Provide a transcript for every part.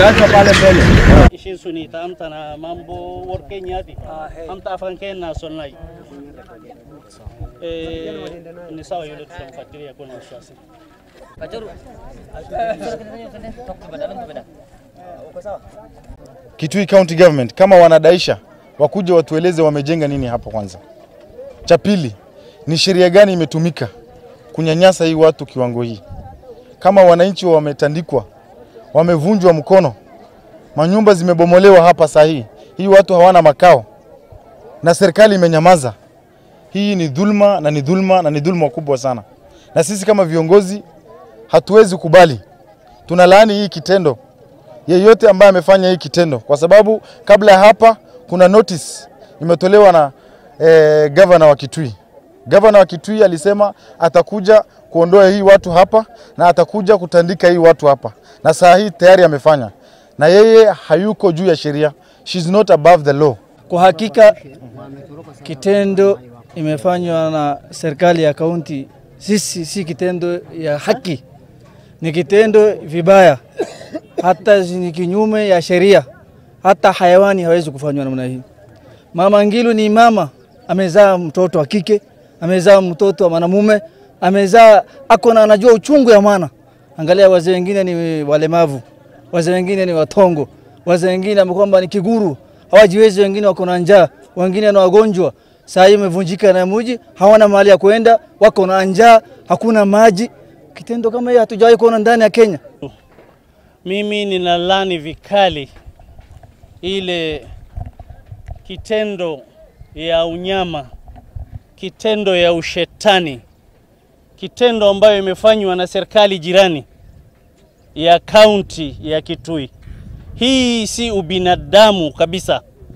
Umeachwa pale mbele. ishiin suni ta'amtana mambo workeenyaati amta afaan kennaa sonnai ni sawa yule tutamfuatilia kuna wasiwasi Kitui County Government kama wanadaisha wakuje watueleze wamejenga nini hapo kwanza. Cha pili ni sheria gani imetumika kunyanyasa hii watu kiwango hii? Kama wananchi wametandikwa, wamevunjwa mkono, manyumba zimebomolewa hapa saa hii, hii watu hawana makao na serikali imenyamaza. Hii ni dhulma na ni dhulma na ni dhulma kubwa sana, na sisi kama viongozi hatuwezi kubali. Tunalaani hii kitendo yeyote ambaye amefanya hii kitendo, kwa sababu kabla ya hapa kuna notice imetolewa na eh, gavana wa Kitui. Gavana wa Kitui alisema atakuja kuondoa hii watu hapa na atakuja kutandika hii watu hapa, na saa hii tayari amefanya, na yeye hayuko juu ya sheria. She's not above the law. Kwa hakika kitendo imefanywa na serikali ya kaunti, sisi si kitendo ya haki, ni kitendo vibaya, hata ni kinyume ya sheria. Hata hayawani hawezi kufanywa namna hii. Mama Ngilu ni mama, amezaa mtoto wa kike, amezaa mtoto wa mwanamume, amezaa ako na anajua uchungu ya mwana. Angalia wazee wengine ni walemavu, wazee wengine ni watongo, wazee wengine ambao kwamba ni kiguru, hawajiwezi, wengine wako na njaa, wengine ni wagonjwa. Saa hii imevunjika na muji, hawana mahali ya kwenda, wako na njaa, hakuna maji. Kitendo kama hiyo hatujawahi kuona ndani ya Kenya. mimi ninalani vikali ile kitendo ya unyama, kitendo ya ushetani, kitendo ambayo imefanywa na serikali jirani ya kaunti ya Kitui. Hii si ubinadamu kabisa.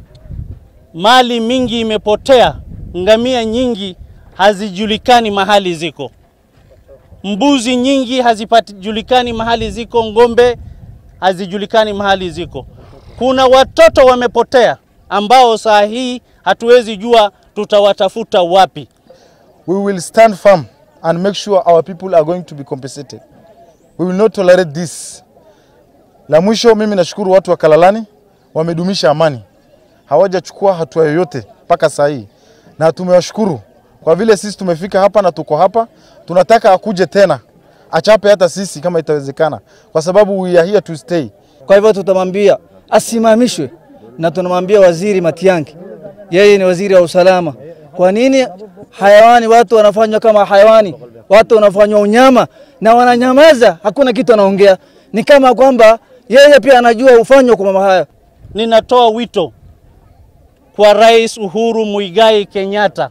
Mali mingi imepotea, ngamia nyingi hazijulikani mahali ziko, mbuzi nyingi hazijulikani mahali ziko, ng'ombe hazijulikani mahali ziko. Kuna watoto wamepotea ambao saa hii hatuwezi jua tutawatafuta wapi. We will stand firm and make sure our people are going to be compensated. We will not tolerate this. La mwisho, mimi nashukuru watu wa Kalalani wamedumisha amani, hawajachukua hatua yoyote mpaka saa hii, na tumewashukuru kwa vile sisi tumefika hapa na tuko hapa. Tunataka akuje tena achape hata sisi kama itawezekana, kwa sababu we are here to stay. Kwa hivyo tutamwambia asimamishwe, na tunamwambia waziri Matiang'i, yeye ni waziri wa usalama. Kwa nini hayawani, watu wanafanywa kama hayawani, watu wanafanywa unyama na wananyamaza, hakuna kitu anaongea? Ni kama kwamba yeye pia anajua ufanywa kwa mama haya. Ninatoa wito kwa Rais Uhuru Muigai Kenyatta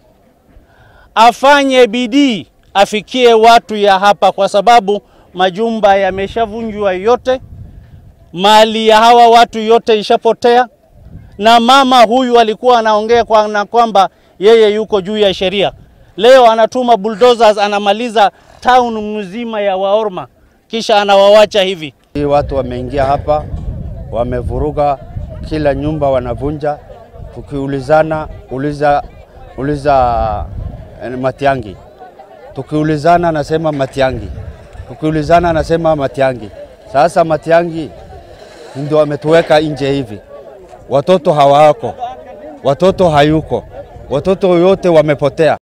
afanye bidii afikie watu ya hapa, kwa sababu majumba yameshavunjwa yote, mali ya hawa watu yote ishapotea, na mama huyu alikuwa anaongea kwa na kwamba yeye yuko juu ya sheria. Leo anatuma bulldozers, anamaliza town mzima ya Waorma, kisha anawawacha hivi. Hii watu wameingia hapa, wamevuruga kila nyumba, wanavunja. Tukiulizana uliza, uliza eh, Matiang'i, tukiulizana anasema Matiang'i, tukiulizana anasema Matiang'i. Sasa Matiang'i ndio ametuweka nje hivi, watoto hawako, watoto hayuko, watoto yote wamepotea.